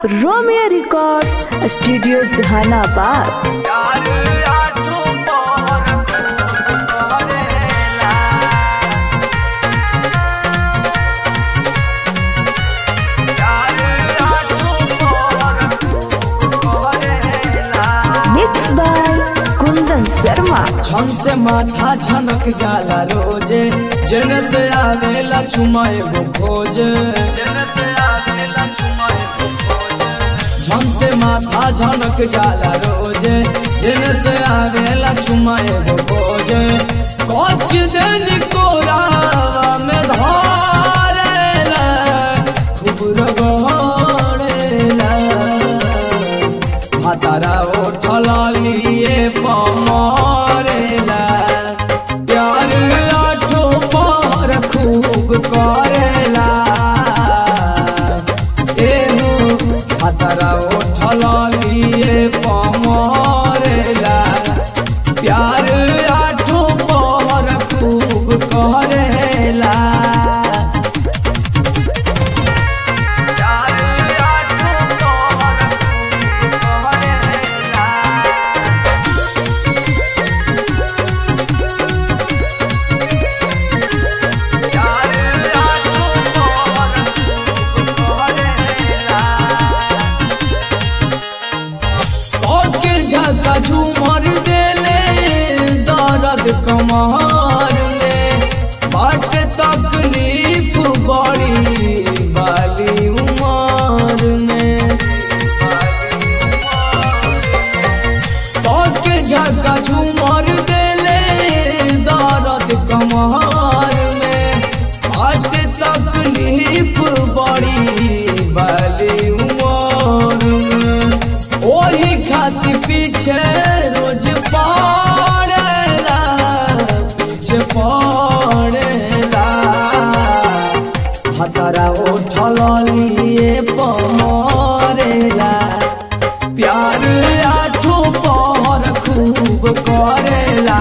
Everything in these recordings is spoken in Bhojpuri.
Romeo records studio Jehanabad mix by Kundan Sharma छन से माथा झनक जाला रोजे जन से आवेला चुमाए वो खोजे छन से माथा झनक जाला रोजे जन से आवेला चुमाए वो खोजे कुछ दिन को रावा में धारेला खूब रगड़ेला भातारा उठल लिए पमरेला प्यार आठो पर खूब करेला एहो भातारा उठल लिए पमरेला प्यार आठो पर खूब करेला के झका झूमर देले दर्द कमर में बाट तकलीफ बड़ी बाली उमर में के झका झूमर देले दर्द कमर में बाट तकलीफ बड़ी बाली उमर में ओही खातिर पीछे रोज पड़ेला पीछे पड़ेला हतारा उठल लिए पमरेला प्यार आठो पर खूब करेला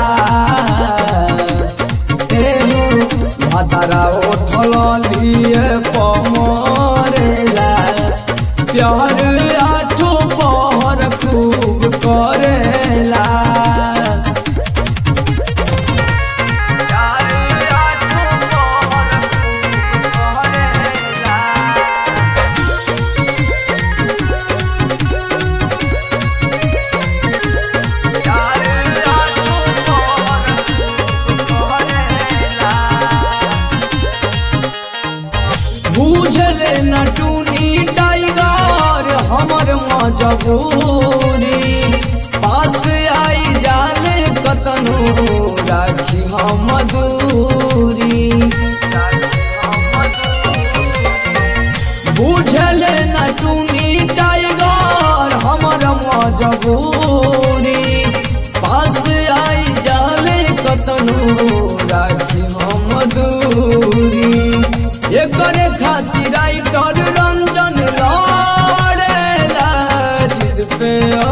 एहो हतारा उठल लिए पमरेला प्यार आठो पर खूब करेला बुझले न टूनी टाइगर हमर मजबूरी पास आई जाने कतनो राखी हम दूरी बुझले न टूनी टाइगर हमर मजबूरी पास आई जाने कतनो राखी हम दूरी एकरे खातिर राइटर रंजन लड़ेला जिद पे